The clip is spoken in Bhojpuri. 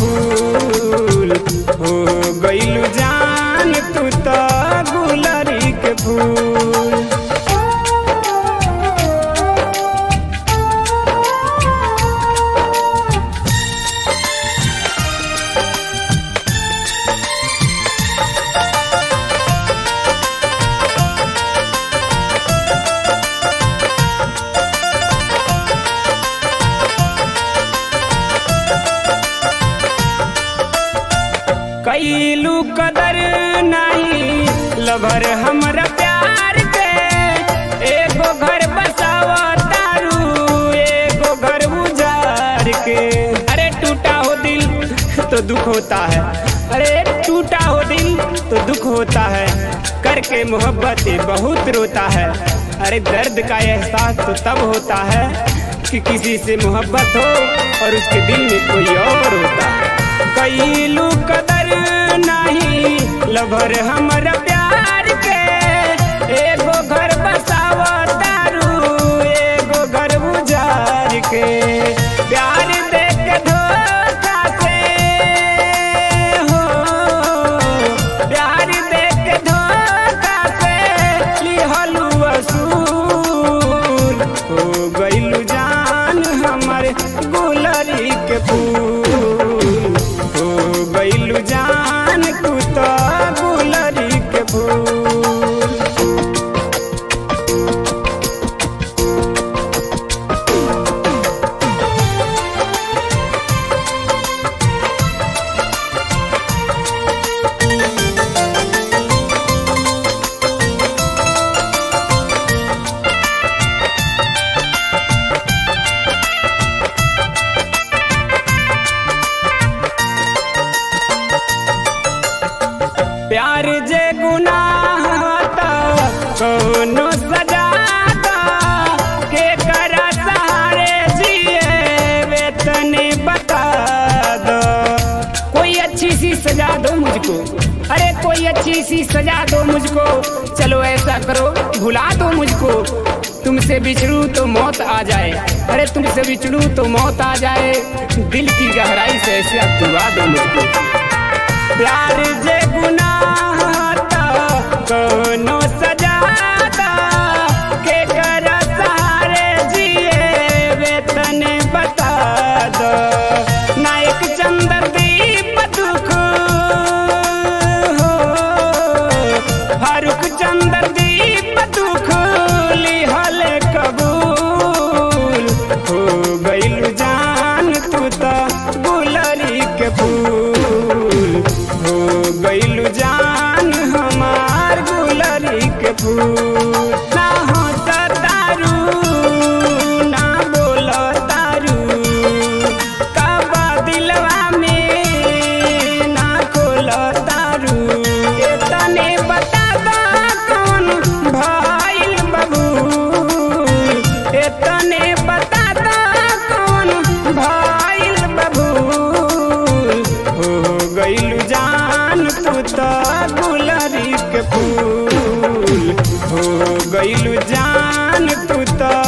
फूल हो गइलू जान तू तो गुलरी के फूल कैलू कदर नहीं लभर हमरा प्यार के एगो घर बसावा तारू एगो घर उजार के अरे टूटा हो दिल तो दुख होता है अरे टूटा हो दिल तो दुख होता है करके मोहब्बत बहुत रोता है अरे दर्द का एहसास तो तब होता है कि किसी से मोहब्बत हो और उसके दिल में कोई और होता है कैलू कदर नहीं लभर हमरा प्यार के एगो घर बसावा तारू एगो घर बुझार के प्यार दे के धोखा से हो प्यार दे के धोखा से लिहलू असूल हो गइलू जान हमर गुलरी के फूल हो गइलू जान तू तो गुलरी के फूल प्यार जे गुनाह था कोनो सजा था के करा सहारे जिए वेतने बता दो कोई अच्छी सी सजा दो मुझको अरे कोई अच्छी सी सजा दो मुझको चलो ऐसा करो भुला दो मुझको तुमसे बिछड़ू तो मौत आ जाए अरे तुमसे बिछड़ू तो मौत आ जाए दिल की गहराई से ऐसे अब दुआ दो मुझको प्यार जे गुनाह था कोनो सजा था के कर सहारे जिए वेतन बता दो नायक चंद्र दीप दुख हो फारूक चंद्र दीप दुख लिहल कबूल हो गइल जान तू तो गुलरी के फूल हो गइल जान हमार गुलरी के फूल ना हो तारू ना बोलो तारू कबा दिलवा में ना खोलो तारू तने बता दो कौन भइल बबू तने बता दो कौन भइल बबू हो गइल जान तू तो गुलरी के फूल हो गइल जान तू तो